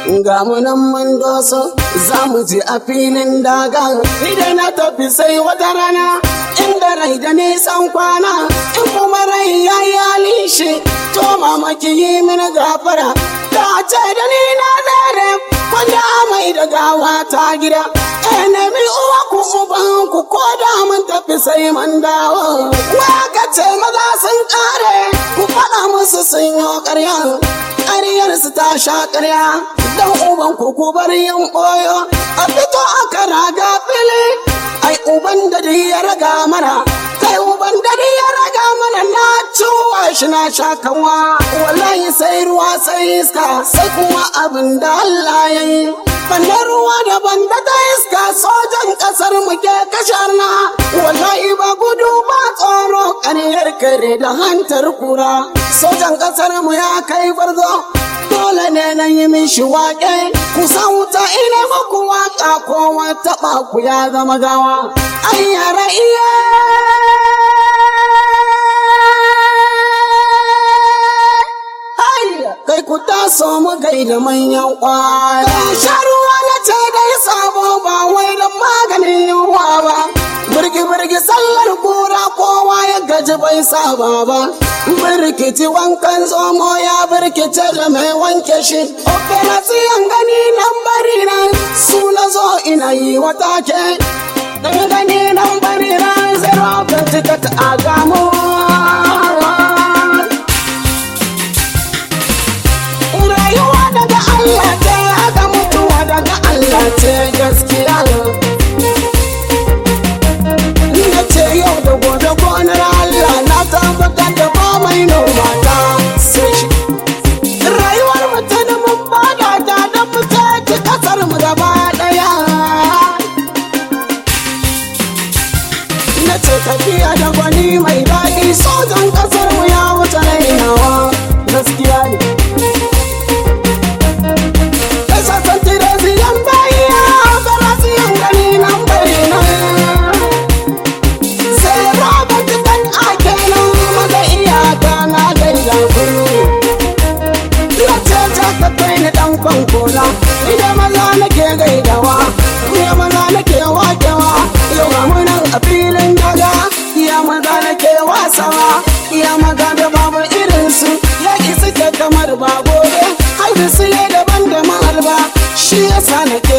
ga mu nan mun doso za mu je a filin daga idan na tafi sai wata rana inda rai da nisan kwana in kuma rai ya yi halin shi to mamaki yi mini gafara ta ce da ni na dare wanda mai da gawa ta gida eh nemi uwa ku uban ku ko da mun tafi sai mun dawo waka ce maza sun kare ku faɗa musu sun yi ƙarya ƙaryar su ta sha ƙarya dan uban ku ku bar yin ɓoyo a fito aka raga fili ai uban da ya raga mana kai uban da ya raga mana na ciwa shi na sha kanwa wallahi sai ruwa sai iska sai kuma abin da Allah ya yi bannan ruwa daban da ta iska sojan kasar mu ke kashar na wallahi ba gudu ba tsoro ƙaryar kare da hantar kura sojan kasar mu ya kai gwarzo dole ne na yi mishi waƙe ku san wuta ina muku waƙa ko wata ku ya zama gawa an yara iya kai ku taso mu gaida manyan kwaya sha ruwa na ce dai sabo ba wai da maganin yunwa ba birgi birgi sallar kura kowa ya gaji bai saba ba birkiti wankan zomo ya birkice da mai wanke shi operasiyan gani nan bari nan su na zo ina yi wata ke gani nan bari nan zero ticket a gamu rayuwa daga Allah ce haka mutuwa daga Allah ce gaskiya na ce yau da gobe gonar Allah na tabbatar da ba mai noma ta sai shi rayuwar mutum mun bada ta da fita ci kasar mu gaba daya na ce tafiya da gwani mai daɗi sojan kasar mu ya wuce rainawa gaskiya ne Esa santira siyan bayiya bara siyan gani nan bari nan sai Robert dan ake nan maza iyaka na gaida ku Ya ce ta ka kai ni dan kwankona Ida maza nake gaidawa Ya maza nake wakewa Yau ga mu nan a filin daga Ya maza nake wasawa Ya maza da babu irinsu Yaƙi suke kamar ba gobe Haihu su daban da maharba Shi yasa nake